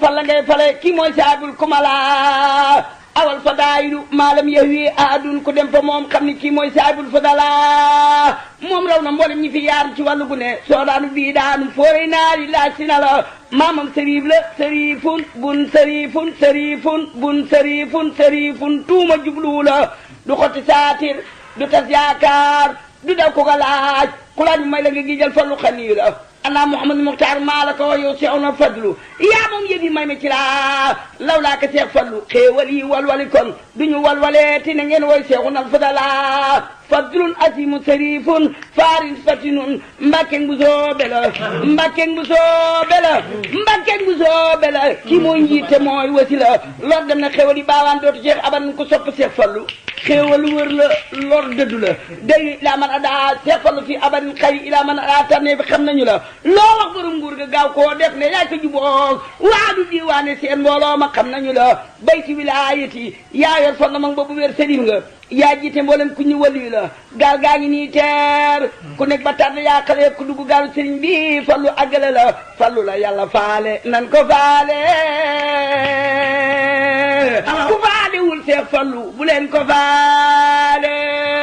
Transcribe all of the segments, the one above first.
fal la ngay fale kii mooy saabul kumala awal fadaayilu maalam yahwi ahadun ku dem fa moom xam ni kii mooy saabul fadala moom raw na mboolem ñi fi yaar ci wàllu gu ne soo daanu bii daanu fooree naari laaj si na la maamam sëriif la sëriifun bun sëriifun sëriifun bun sëriifun sëriifun tuuma jubluwu la du xotti saatir du tas yaakaar du daw ko ga laaj ku laaj may la nga gijal fallu xanii la ana Mouhamadou Mokhtar maa la ko wax yow seex na fadlu yaa moom yëf yi may ma ci laa law laa ko seex fadlu xéewal yi walwali kon duñu walwalee ti na ngeen woy seexu nal fadala fadlun asimu sarifun farin fatinun mbakken bu soobe la mbakken bu soobe la mbakken bu soobe la kii mooy njiite mooy wasi la lor dem na xéewal yi baawaan dootu seex aban ko sopp seex fallu xéewal wër la lor dëddu la day ilaa man a daa seex fallu fi aban xëy ilaa man a daa tànnee bi xam nañu la loo wax borom nguur ga gaaw koo def ne yaay ko juboog waadu diiwaane seen mbooloo ma xam nañu la bayti wilaayati yaa yor fon na mag boobu wér sëriñ nga yaa jiite mboolem ku ñu waliyu la gaal gaa ngi nii teer ku nekk ba tànn yaa xale ku dugg gaalu sëriñ bi fallu àggale la fallu la yàlla faale nan ko faale ku faale wul seex fallu bu leen ko faale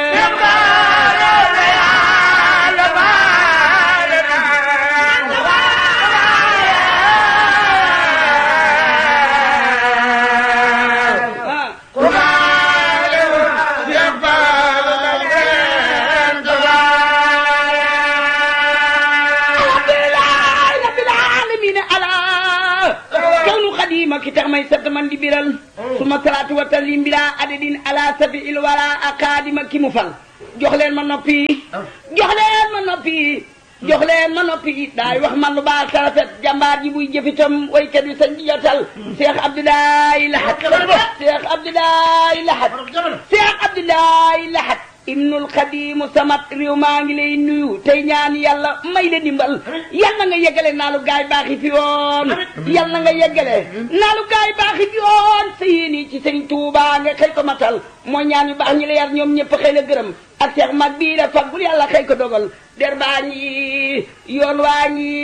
ma ki tax may sant man di biral suma salaatu wa taslim bila adadin ala safi il wala akaadima ki mu fal jox leen ma noppi jox leen ma noppi jox leen ma noppi daay wax man lu baax tarafet jàmbaar ji buy jëfitam waykat bi sañ di jotal Cheikh Abdoulaye Lahat Cheikh Abdoulaye Lahat Cheikh Abdoulaye Lahat ibnul xadimu samat réew maa ngi lay nuyu tey ñaan yàlla may la dimbal yal na nga yeggale naalu gaay baaxi fi yoon yal na nga yeggale naalu gaay baaxi fi yoon sa yéeni ci sëñ Tuuba nga xëy ko matal mooy ñaan yu baax ñi la yar ñoom ñëpp xëy la gërëm ak seex mag bii la faggul yàlla xëy ko dogal der baa ngi yoon waa ngi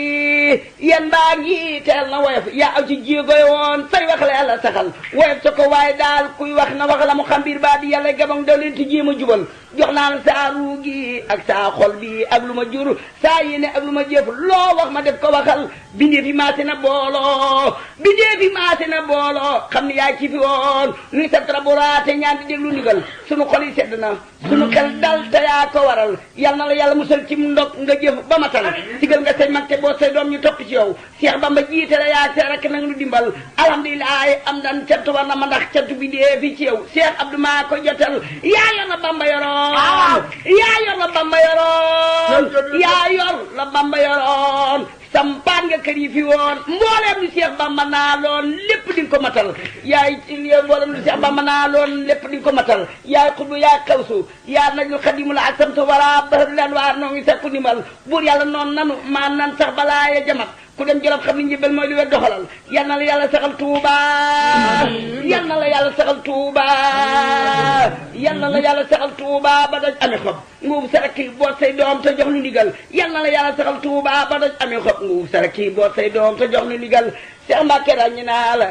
yen baa ngi teel na woyof yaa aw ci jéegoy woon say wax la yàlla saxal woyof sa ko waaye daal kuy wax na wax la mu xam biir baa di yàlla gabang daw leen ti jéem a jubal jox naa la saa ruu gi ak saa xol bi ak lu ma jur saa yéene ak lu ma jëf loo wax ma def ko waxal bindee fi maase na booloo bindee fi maase na booloo xam ne yaa ci fi woon nuy sa traboraate ñaan di déglu ndigal sunu xol yi sedd na sunu xel dal te yaa ko waral yal na la yàlla musal ci ndog nga jëf ba matal sigal nga say mag te boo say doom ñu topp ci yow Cheikh Bamba jiite la yaa see rek nag nu dimbal alhamdulilah am dan cant war na ma ndax cant bi dee fi ci yow Cheikh Abdou maa ko jotal yaa yor la Bamba yoroon yaa yor la Bamba yoroon yaa yor la Bamba yoroon sampaan nga kër yi fi woon mbooleem lu Cheikh Bamba naa loon lépp di nga ko matal yaay mbooleem lu Cheikh Bamba naa loon lépp di nga ko matal yaay xutbu yaay xawsu yaa najul xadimu la ak samtu wala bahru leen waa noo ngi sakku ndimbal buur yàlla noonu nanu maa nan sax balaa ya jamat ku dem jolof xam ni njëbal mooy li wet doxalal yal na la yàlla saxal tuuba yal na la yàlla saxal tuuba yal na la yàlla saxal tuuba ba daj amee xob nguub saraki boot say doom te jox nu ndigal yal na la yàlla saxal tuuba ba daj amee xob nguub saraki boot say doom te jox nu ndigal Seex Mbàkke ràññi naa la